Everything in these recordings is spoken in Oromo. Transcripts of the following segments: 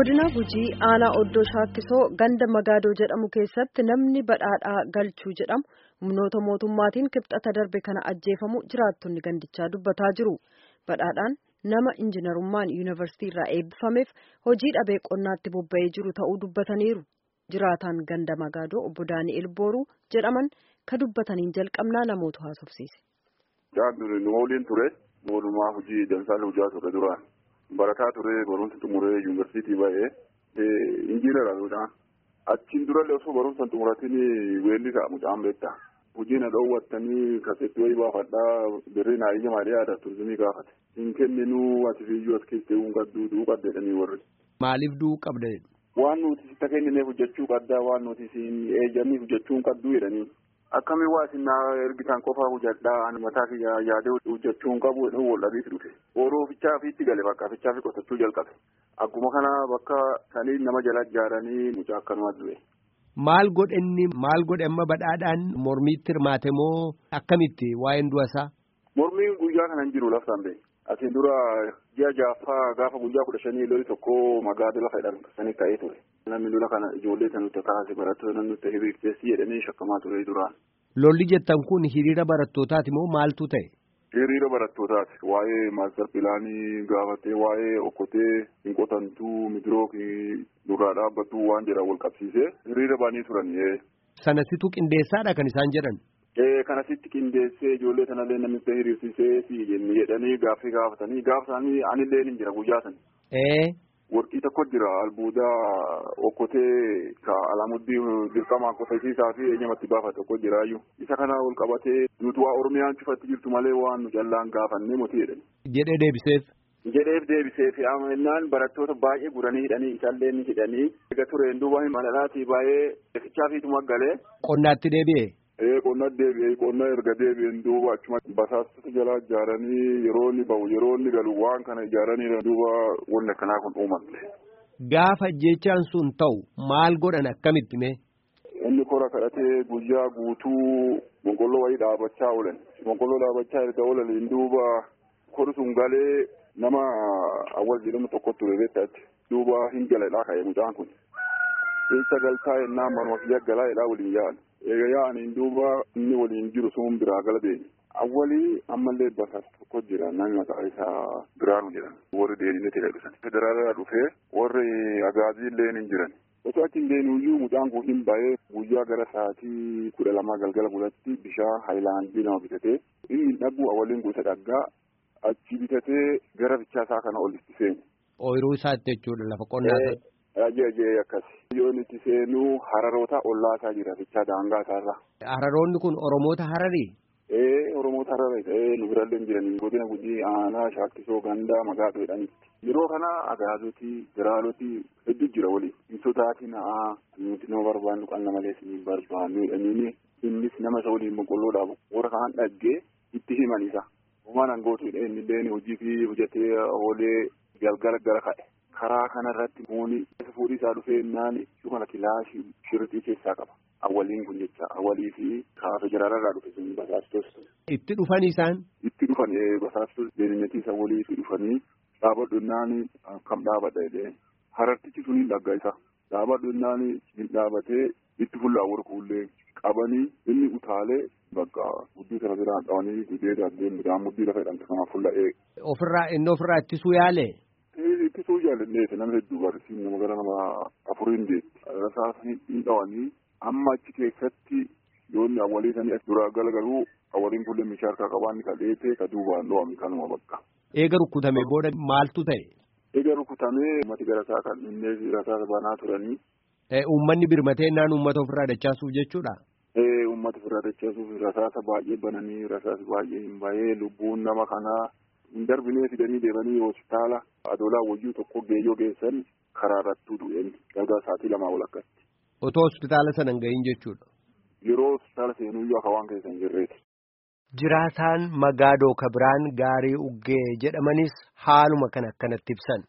godina gujii aanaa oddoo shaakkisoo ganda magaadoo jedhamu keessatti namni badhaadhaa galchuu jedhamu humnoota mootummaatiin kibxata darbe kana ajjeefamu jiraattonni gandichaa dubbataa jiru badhaadhaan nama injiinarummaan yuunivarsiitii irraa eebbifameef hojii dhabee qonnaatti bobba'ee jiru ta'uu dubbataniiru jiraataan ganda magaadoo obbo daani'el booruu jedhaman ka dubbataniin jalqabnaa namoota haasofsiise. nu waliin ture mootummaa hojii dansaa hojjaa ture duraan. barataa ture barumsa xumuree yuunivarsiitii ba'ee injiinara achiin durallee osoo barumsa xumuratiin weelli ta'a mucaan beekta hojii na dhoowwattanii kaseetti wayii baafadhaa birrii naa iyya maalee aadaa turizimii gaafate hin kenninuu ati fiiyyuu as keessee uun qadduu du'uu qabdeedhanii warri. Maaliif du'uu qabda? Waan nuti sitta kennineef hojjechuu qabdaa waan nuti siin eeyyamii hojjechuu hin qabduu jedhanii. Akkamiin waa isin ergitan qofaa hojjedhaa mataa kiyya yaadee hojjechuu hin qabu jedhu wal dhabiitu dhufe. Ooluu fichaa fiitti gale bakka fichaa fi qotachuu jalqabe. Akkuma kana bakka sanii nama jala ijaaranii mucaa akkanumaa du'e. Maal godhe inni maal godhe amma badhaadhaan mormiitti hirmaate moo akkamitti waa'een du'a isaa? Mormiin guyyaa kana hin jiru laftaan ba'e. Asiin dura ji'a jaaffaa gaafa guyyaa kudha shanii loli tokko magaala lafa jedhamu sanii ka'ee ture. Namni lola kana ijoollee kan nuti kaase barattoota nuti hiriirteessi jedhanii shakkamaa ture duraan. Lolli jettan kun hiriira barattootaati moo maaltu ta'e? Hiriira barattootaati. Waa'ee maastar pilaanii gaafatee waa'ee okkotee hin qotantuu midiroo duraa dhaabbattuu waan jedhan wal qabsiisee hiriira baanii turan. Sanasitu qindeessaadha kan isaan jedhan. Kanasitti qindeessee ijoollee sanallee namicha hiriirsisee si jedhanii gaaffii gaafatanii gaafatanii anillee ni jira guyyaa sana. Warqii tokko jira albuudaa okkotee ka alamuddii dirqamaa qotasiisaa fi eenyamatti baafate tokko jiraayyuu. Isa kana ol qabatee nuti waa Oromiyaan cufatti jirtu malee waan nu callaan gaafannee moti jedhani. Jedhee deebiseef. Jedheef deebiseef amannaan barattoota baay'ee guranii hidhanii isaallee ni hidhanii. Egaa tureen duuba malalaatii baay'ee fichaa fiituma galee. Qonnaatti deebi'e. Ee qonna deebi'ee qonna erga deebi'een duuba achuma basaastota jalaa ijaaranii yeroo inni bahu yeroo inni galu waan kana ijaaranii duuba wanni akkanaa kun uumamte. Gaafa jechaan sun ta'u maal godhan akkamitti mee? Inni kora kadhatee guyyaa guutuu boqqolloo wayii dhaabachaa oolan. Boqqolloo dhaabachaa erga oolaniin duuba kori sun galee nama awwal jedhamu tokko ture beektaatti. Duuba hin galadhaa ka'e mucaan kun. Eessa galtaa yennaan manuma kiyya galaa jedhaa waliin yaa'an. Egaa yaa'aniin duuba inni waliin jiru sun biraa gala deemi. Awwalii ammallee basaas tokko jira namni maqaa isaa Biraanu jedhama. Warri deemnee jedhan. Federaalaa dhufee warri agaazii illee ni jiran. Osoo achi hin deemuyyuu mucaan kun hin ba'ee guyyaa gara sa'aatii kudha lamaa galgala bulatti bishaan haayilaandii nama bitatee inni dhagu awwaliin gosa dhaggaa achi bitatee gara bichaa isaa kana ol itti seenu. Ooyiruu isaatti jechuudha lafa qonnaa. Ajajee akkas. Yoo itti seenuu hararoota ollaasaa jira bichaa daangaa isaarra. Hararoonni kun Oromoota Hararii? Ee Oromoota Hararii ta'ee nu birallee hin jiranii godina gujii aanaa shaakkisoo gandaa magaadoo jedhanitti. Yeroo kana agaazoti biraaloti hedduu jira waliin. Hin sodaatin haa nuti nama barbaannu kan nama lees ni barbaannu jedhanii innis nama isa waliin boqqolloo dhaabu warra kanaan dhaggee itti himan isa. Uumaan angootu inni illee hojii fi hojjetee oolee galgala gara ka'e. karaa kanarratti muuni fuudhii isaa dhufee innaan dhuma kilaashii shirtii keessaa qaba. Awwaliin kun jecha awwalii fi kaafe jiraarraa dhufe sun basaastos. Itti dhufan isaan? Itti dhufan basaastos deebinetii isa walii itti dhufanii dhaabadhu innaan kam dhaabadha jedhee harartichi sun hin dhagga isa. Dhaabadhu innaan hin dhaabatee itti fuullaa warqullee qabanii inni utaalee bakka guddii sana biraan dhawanii gudee darbee midhaan muddii lafa jedhamte kanaaf fuulla'ee. Ofirraa inni ofirraa ittisuu yaale? ittisuu jaalanneeti nama hedduu barsiin nama gara nama afuriin deetti. Rasaasni hin dhawanii amma achi keessatti yoonni awwaliisanii as duraa galagaluu awwaliin kulle meeshaa harkaa qabaanni ka dheetee ka duubaan dhawame kanuma bakka. Eega rukkutame booda maaltu ta'e? Eega rukkutamee uummati gara isaa kan inni rasaasa banaa turanii. Uummanni birmatee naan uummata ofirraa dachaasuuf jechuudha? Ee uummata ofirraa dachaasuuf rasaasa baay'ee bananii rasaasa baay'ee hin bahee lubbuun nama kanaa hin darbinee fidanii deemanii hospitaala adoolaa wayyuu tokko geeyyoo geessan karaa irrattuu du'een galgala sa'aatii lamaa ol akkatti. Otoo hospitaala sana hin gahin jechuudha. Yeroo hospitaala seenuyyuu akka waan keessa hin jirreeti. Jiraataan Magaadoo Kabiraan Gaarii Uggee jedhamanis haaluma kan akkanatti ibsan.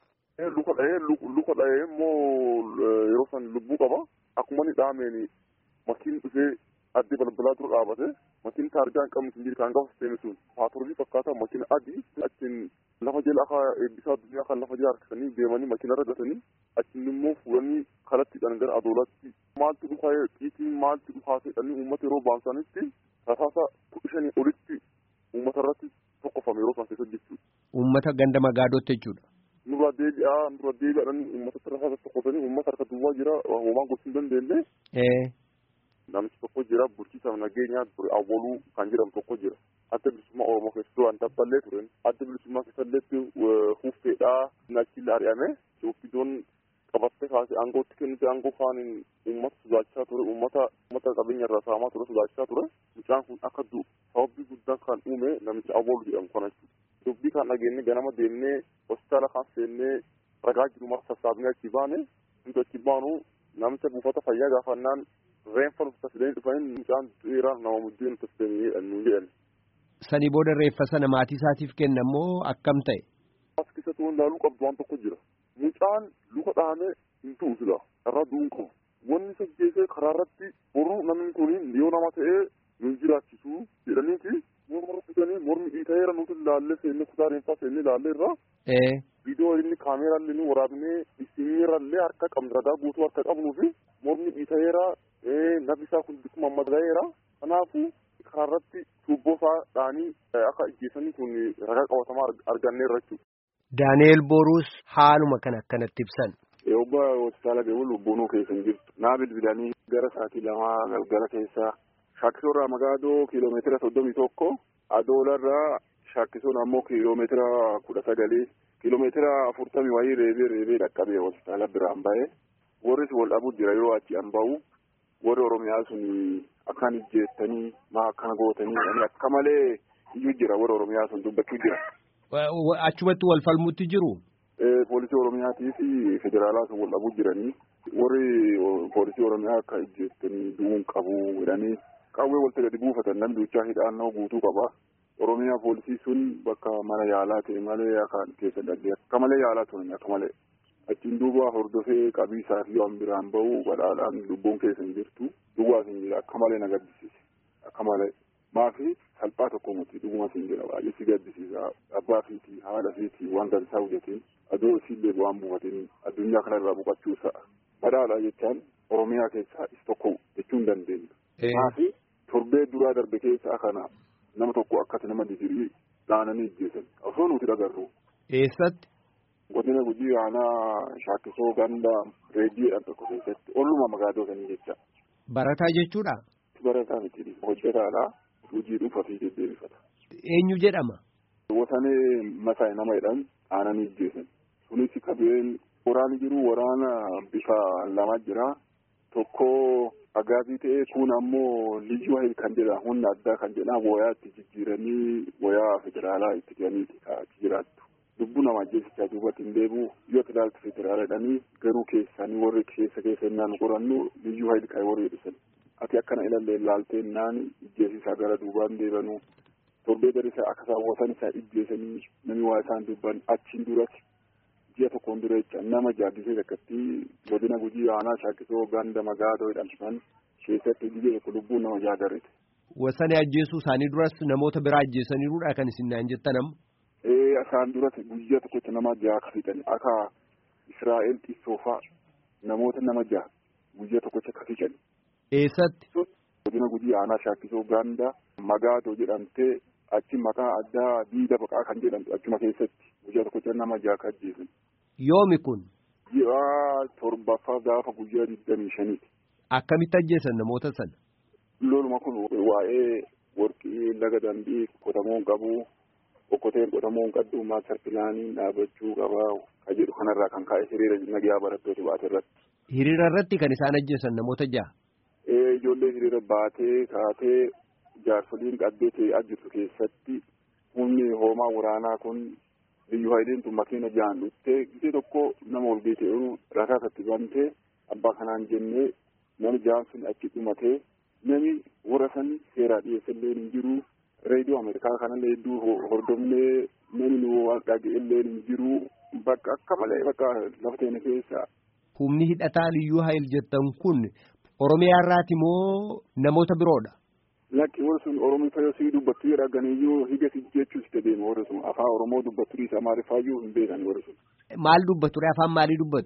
Luka dhahee luka dhahee immoo yeroo san lubbuu qaba. Akkuma inni dhahameen makiin dhufee addee balbalaa dura dhaabate makiin taargaa hin qabne sun jiru kan gafa seene sun paatroolii fakkaataa makiina adii achiin lafa jala akka eebbisaa addunyaa kan lafa jala harkisanii deemanii makiina irra gatanii achiin immoo fuudhanii kallattiidhaan gara adoolatti maaltu dhufaa xiitiin maaltu dhufaa jedhanii uummata yeroo baasanitti rasaasa kudha olitti uummata irratti tokkofame yeroo san keessa jechuudha. Uummata ganda magaadotti jechuudha. Nurra deebi'aa nurra deebi'aadhaan uummata rasaasa tokkofanii uummata harka duwwaa jira homaan gochuu hin dandeenye. Namichi tokko jira bulchiisa nageenyaa awwaluu kan jedhamu tokko jira. Adda bilisummaa Oromoo keessatti waan dabballee turen. Adda bilisummaa keessatti huffeedhaa naachilla ari'ame. Ofiidoon qabattee kaasee aangootti kennite aangoo faaniin uummata sodaachaa ture uummata uummata qabeenya irraa saamaa ture sodaachaa ture. Mucaan kun akka du'u sababbii guddaan kan uume namicha awwalu jedhamu kana jechuudha. Dubbii kan dhageenye ganama deemnee hospitaala kan seennee ragaa jiru mara sassaabnee achi baane nuti achi baanu namicha buufata fayyaa gaafannaan reeffa nuti tasidanii dhufanii mucaan du'eera nama muddee nuti tasidanii nu jedhan. Sanii booda reeffa sana maatii isaatiif kenna moo akkam ta'e? As keessatti waan ilaaluu qabdu waan tokko jira. Mucaan luka dhahamee hin tu'u sila irraa du'uun qabu. Wanni isa geessee karaa irratti boruu namni kun yoo nama ta'ee nu jiraachisu jedhaniiti morma rukkutanii mormi dhiitayeera nuti ilaallee seennee kutaa reeffaa seennee ilaallee irraa. Viidiyoo inni kaameeraallee ni waraabnee isimirallee harka qabnu ragaa guutuu harka qabnuu fi mormi dhiitayeera nabi isaa kun bikkuma madaayeera. Kanaafuu karaa irratti tuubboo isaa dhaanii akka ijjeessanii kun ragaa qabatamaa arganneerra jechuudha. Daaneel Boruus haaluma kan akkanatti ibsan. Obbo hospitaala deemuun lubbuunuu keessa hin jirtu. Naa bilbilanii gara sa'aatii lamaa galgala keessaa shaakkisoorraa magaadoo kiiloomeetira soddomii tokko adoolarraa shaakkisoon ammoo kiiloomeetira kudha sagalii kiiloomeetira afurtamii wayii reebee reebee dhaqqabee hospitaala biraan ba'ee warris wal dhabuu jira yeroo achi an ba'u warri oromiyaa sun akkaan ijjeettanii maa akkana gootanii akka malee iyyuu jira warri oromiyaa sun dubbachuu jira. Achumatti wal falmutti jiru. Poolisii oromiyaatii fi federaalaa sun wal dhabuu jiranii warri poolisii oromiyaa akka ijjeettanii du'uun qabu jedhanii qawwee walta gadi buufatan namni duuchaa hidhaannoo guutuu qaba. Oromiyaa poolisii sun bakka mana yaalaa ta'e malee akka keessa dhallee akka malee yaalaa turan akka malee. Achiin duuba hordofee qabiisaa fi waan biraan bahu badhaadhaan lubbuun keessa hin jirtu. Duwwaas hin jira akka malee na gaddisiise akka malee. Maafi salphaa tokko miti dhuguma siin jira baay'ee si gaddisiisa abbaa fiitii haadha fiitii waan dansaa hojjetiin aduu isiillee bu'aan buufatiin addunyaa kanarraa boqochuu sa'a. Badhaadhaa jechaan Oromiyaa keessaa is tokko jechuu hin dandeenyu. Maafi torbee duraa darbe keessaa kana nama tokko akkati nama didirii dhaananii ijjeessan osoo nuti dhagarru. Eessatti? Godina gujii aanaa shaakkisoo ganda reediyoodhaan tokko keessatti olluma magaadoo sanii jecha. Barataa jechuudha? Barataa miti hojjetaadha. Hojii dhuunfaa fi deddeebifata. Eenyu jedhama? Wasanee masaa'e nama jedhan aananii ijjeessan. Sunis qabeen waraani jiru waraana bifa lama jira. Tokko agaabii ta'ee kun ammoo liyyuu hayil kan jedha humna addaa kan jedha wayaa itti jijjiiranii wayaa federaalaa itti jedhaniiti achi jiraattu. Lubbuu nama ajjeesichaa duubatti hin deebi'u yoo ilaaltu federaala jedhanii garuu keessanii warri keessa keessa innaan qorannu liyyuu hayil kan warri jedhisan. ati akkana ilallee ilaaltee naan ijjeesisaa gara duubaan deebanuu torbee gadi isaa akka saawwatan isaa ijjeesanii namni waa isaan dubban achiin duratti ji'a tokkoon dura jecha nama jaaddisee akkatti godina gujii aanaa shaakkisoo ganda magaadoo jedhamsan keessatti biyya tokko lubbuun nama jaadarrete. Wasanii ajjeesuu isaanii duras namoota biraa ajjeesaniiruudha kan isin naan jettan amma. Ee isaan duratti guyyaa tokkotti nama jaha kafitan akka Israa'el xissoofaa namoota nama jaha guyyaa tokkotti kafitan. Eessatti? Godina gujii aanaa shaakkisoo ganda magaadoo jedhamtee achi maqaa addaa diida baqaa kan jedhamtu achuma keessatti guyyaa tokkotti nama jaha ajjeesan. Yoomi kun? Ji'a torbaffaa gaafa guyyaa digdamii shaniiti. Akkamitti ajjeesan namoota sana? Loluma kun waa'ee warqii laga dambii qotamuu hin qabu okkoteen qotamuu hin qabdu maastar pilaaniin dhaabachuu qabaa kan jedhu kanarraa kan kaa'e hiriira nagayaa barattoota baate irratti. Hiriira irratti kan isaan ajjeesan namoota jaha? ijoollee hiriira baatee kaatee jaarsoliin qaddee ta'ee jirtu keessatti humni hoomaa waraanaa kun biyyu hayileen tun makiina jahan dhuftee gisee tokko nama ol geetee rasaasatti bantee abbaa kanaan jennee nami jahan sun achi dhumatee nami warra san seeraa dhiyeessallee hin jiru reediyoo ameerikaa kanallee hedduu hordofnee nami nu dhaga'ellee hin jiru bakka akka malee bakka lafa teene keessa. Humni hidhataa liyyuu hayil jettan kun Oromiyaa irraati moo namoota biroodha? Lakki warri sun Oromoo fayyoo sii dubbattu jedha ganiyyuu higa si jechuus itti deema warri sun afaan Oromoo dubbattu dhiisa Amaariffaayyuu hin beekan warri sun. Maal dubbatu afaan maalii dubbatu?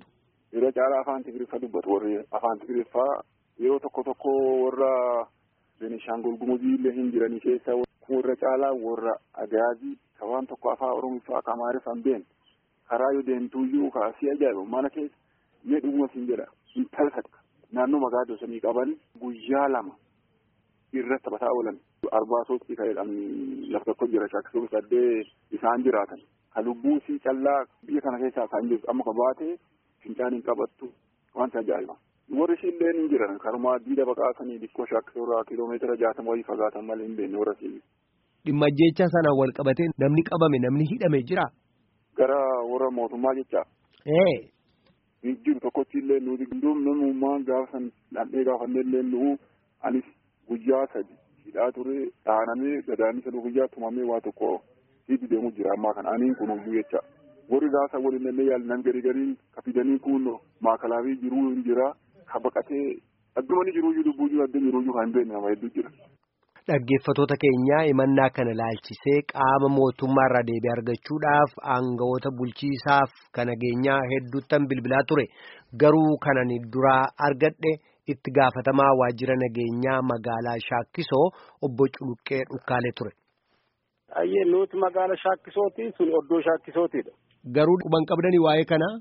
irra caalaa afaan Tigiriffaa dubbatu warri afaan Tigiriffaa yeroo tokko tokko warra Beenishaangul Gumuzii illee hin jiranii keessa warra caalaa warra Agaazii ka waan tokko afaan Oromiffaa ka Amaariffaan been karaa yoo deemtuuyyuu kaasii ajaa'iba mana keessa mee dhuguma siin jedha intala takka naannoo magaalaa sanii qaban guyyaa lama irra taphataa oolan arbaasotti ka'eedhaan lafa tokko jira shakkisuuf saddee isaan jiraatan ka lubbuu sii callaa biyya kana keessaa kan jirtu amma ka baate fincaan hin qabattu wanta ajaa'iba. warri ishillee hin jiran karumaa diida baqaasanii dhikkoo shakkisuurraa kiiloomeetira jaatama wayii fagaatan malee hin beekne warra siin. Dhimma jecha sanaan wal qabatee namni qabame namni hidhame jira. Gara warra mootummaa jecha. Ee. Hin jiru tokkochi illee nuti gindoom namummaan gaafa san dhandhee gaafannee illee nu'u anis guyyaa sadi hidhaa ture dhaanamee gadaanisa guyyaa tumamee waa tokko hidhi deemu jira ammaa kana aniin kun huyyuu jecha. Warri gaafa waliin illee yaalan garii gariin ka fidanii kun maakalaafii jiruu hin jira ka baqatee addumani jiruuyyuu lubbuuyyuu adda jiruuyyuu kan hin beekne nama hedduu jira. Dhaggeeffattoota keenyaa himannaa kana laalchisee qaama mootummaa irraa deebii argachuudhaaf aangawoota bulchiisaaf kan nageenyaa hedduuttan bilbilaa ture garuu kanan duraa argadhe itti gaafatamaa waajjira nageenyaa magaalaa Shaakkisoo obbo Culuqqee Dhukkaalee ture. Ayyee nuti magaala Shaakkisooti sun oddoo Shaakkisootiidha. Garuu quban qabdanii waa'ee kanaa?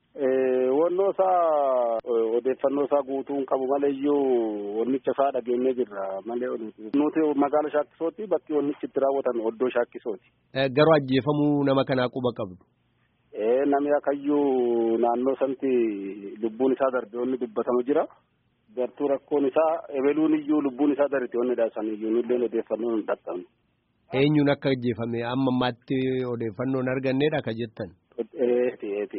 Wannoo isaa odeeffannoo isaa guutuu hin qabu malee iyyuu wannicha isaa dhageenyee jirra malee nuti magaala shaakkisooti bakki wannichi itti raawwatan oddoo shaakkisooti. Garuu ajjeefamuu nama kanaa quba qabdu. Namni akayyuu naannoo santi lubbuun isaa darbe wanni dubbatamu jira. Gartuu rakkoon isaa ebeluun iyyuu lubbuun isaa darbe wanni dhaasan iyyuu nulleen odeeffannoo hin dhaqqabne. Eenyuun akka ajjeefame amma ammaatti odeeffannoo hin arganneedha ka jettan. Eeti eeti.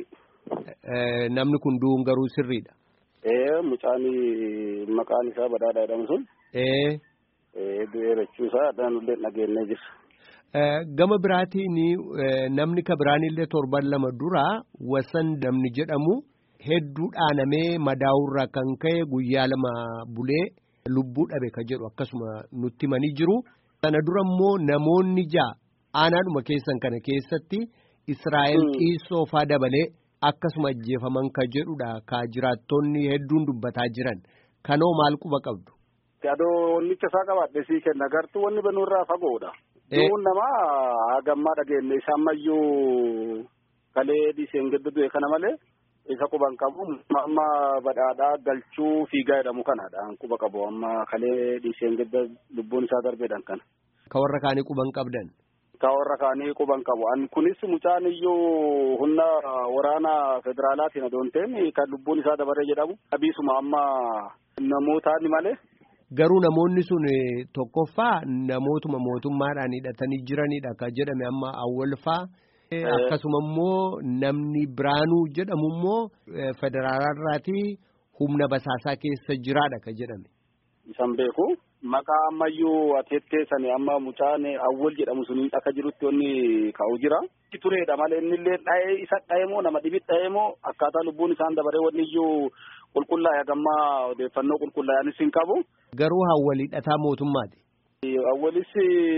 Namni kun du'uun garuu sirriidha. Ee mucaan maqaan isaa badhaadhaa jedhamu sun. Ee. Du'ee jechuusaa dhaanullee dhageenyee jirra. Gama biraatiin namni ka biraanillee torban lama dura wasan namni jedhamu hedduu dhaanamee madaa'urraa kan ka'e guyyaa lama bulee lubbuu dhabe ka jedhu akkasuma nutti himanii jiru. Sana dura immoo namoonni ja'a aanaadhuma keessan kana keessatti Israa'el qiissoo faa dabalee. akkasuma ajjeefaman ka jedhudha ka jiraattonni hedduun dubbataa jiran kanoo maal quba qabdu. Adoo wannicha isaa qabaadhe sii kenna gartuu wanni banuurraa fagoodha. Du'uun namaa hagammaa dhageenye isa ammayyuu kalee dhiiseen giddu du'e kana malee isa quban qabu amma badhaadhaa galchuu fiigaa jedhamu kanadha quba qabu amma kalee dhiiseen gidda lubbuun isaa darbeedhaan kana. Ka warra kaanii quban qabdan. Ka warra kaanii quban qabu. An kunis mucaan iyyuu humna waraana federaalaatiin adoonteen kan lubbuun isaa dabaree jedhamu. Abiisuma amma namootaani malee. Garuu namoonni sun tokkoffaa namootuma mootummaadhaan hidhatanii jiranidha kan jedhame amma awwalfaa. Akkasuma immoo namni biraanuu jedhamu immoo federaalirraatii humna basaasaa keessa jiraadha kan jedhame. Isan beeku. Maqaa ammayyuu ateetteessanii amma mucaan awwal jedhamu suniin akka jirutti wanni ka'u jira. Tureedha malee innillee dha'ee isa dha'ee moo nama dhibi dha'ee moo akkaataa lubbuun isaan dabaree wanni iyyuu qulqullaa'e hagammaa odeeffannoo qulqullaa'anis hin qabu. Garuu awwal hidhataa mootummaati. Awwalis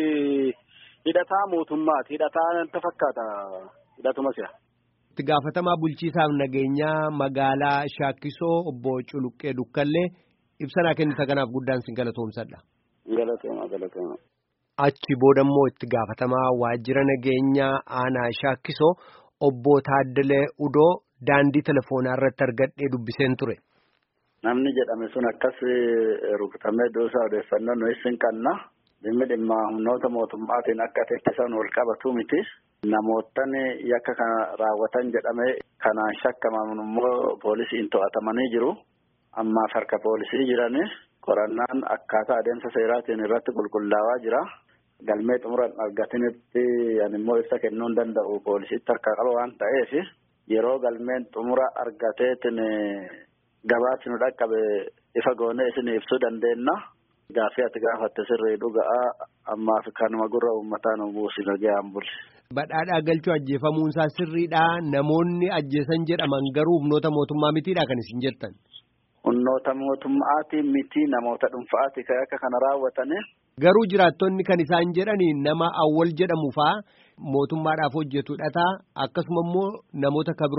hidhataa mootummaati. Hidhataa natti fakkaata hidhatuma si'a. Itti gaafatamaa bulchiisaaf nageenyaa magaalaa Shaakkisoo obbo Culuqqee Dukkallee. ibsanaa kennita kanaaf guddaan sin galatoomsadha. Galatooma galatooma. Achi booda immoo itti gaafatamaa waajjira nageenyaa aanaa Shaakkisoo obbo Taaddalee Udoo daandii telefoonaa irratti argadhee dubbiseen ture. Namni jedhame sun akkas rukutamee doosaa odeeffannoo nuyi sin qabna. Dhimmi dhimma humnoota mootummaatiin akka teessisan wal qabatu miti. Namoottan yakka kana raawwatan jedhame kanaan shakkaman immoo poolisiin to'atamanii jiru. Ammaaf harka poolisii jirani qorannaan akkaataa adeemsa seeraatiin irratti qulqullaawaa jira. Galmee xumuran argatinitti immoo ibsa kennuu hin danda'u poolisiitti harka qaba waan ta'eef yeroo galmeen xumura argateetiin gabaatti nu dhaqqabe ifa goonee isin ibsuu dandeenya. Gaaffii ati gaafatte sirrii dhuga'aa ammaaf kanuma gurra uummataa nu buusi nagayaan buli. Badhaadhaa galchuu ajjeefamuun isaa sirriidhaa namoonni ajjeesan jedhaman garuu humnoota mootummaa mitiidha kan isin jettan. Humnoota mootummaatiin miti namoota dhuunfaati kan akka kana raawwatani. Garuu jiraattonni kan isaan jedhani nama awwal jedhamu faa mootummaadhaaf hojjetu dhataa akkasuma immoo namoota kabiroo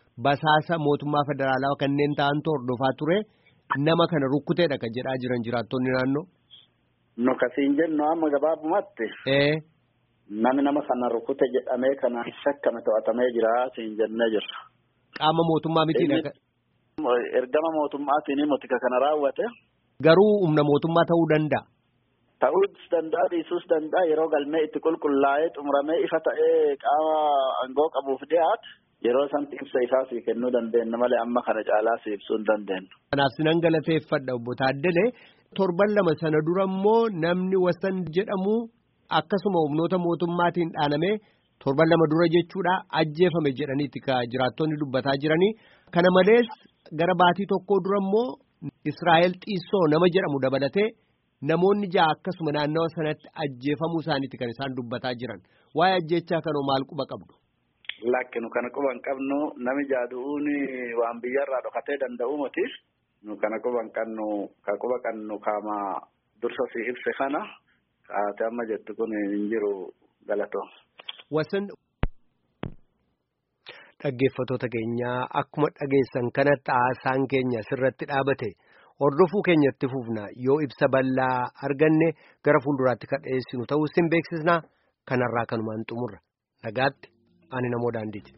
basaasa mootummaa federaalaa kanneen ta'antu hordofaa ture nama kana rukkuteedha kan jedhaa jiran jiraattonni naannoo. Nu kasiin jennu amma gabaabumatti. Ee. Nami nama kana rukkute jedhamee kana shakkame to'atamee jira siin jennee jirra. Qaama mootummaa mitiidha. Ergama mootummaatiin motika kana raawwate. Garuu humna mootummaa ta'uu danda'a. Ta'uus danda'a dhiisuus danda'a yeroo galmee itti qulqullaa'ee xumuramee ifa ta'ee qaama aangoo qabuuf dhiyaate yeroo sanatti ibsa isaa sii kennuu dandeenya malee amma kana caalaa si ibsuu hin dandeenyu. Kanaaf sinan galateeffadha obbo Taaddalee torban lama sana dura immoo namni wasan jedhamu akkasuma humnoota mootummaatiin dhaanamee torban lama dura jechuudha ajjeefame jedhaniiti ka jiraattonni dubbataa jiranii kana malees gara baatii tokkoo dura immoo Israa'el xiissoo nama jedhamu dabalatee. Namoonni ja'a akkasuma naannawa sanatti ajjeefamuu isaaniiti kan isaan dubbataa jiran waa'ee ajjechaa kanoo maal quba qabdu. Lakkinu kana quba hin qabnu nami jaadu'uun waan biyyarraa dhokatee danda'u miti nu kana quba hin qabnu ka quba qabnu kaama dursa si ibse kana kaate amma jettu kun hin jiru galatoo. Wasan dhaggeeffatoota keenyaa akkuma dhageessan kanatti haasaan keenya sirratti dhaabate. Hordofuu keenyatti fufna yoo ibsa bal'aa arganne gara fuulduraatti kan dhiyeessinu ta'uu sin beeksisna kanarraa kanumaan xumurra nagaatti ani namoo daandiiti.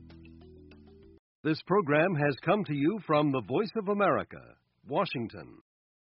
This program has come to you from the Voice of America, Washington.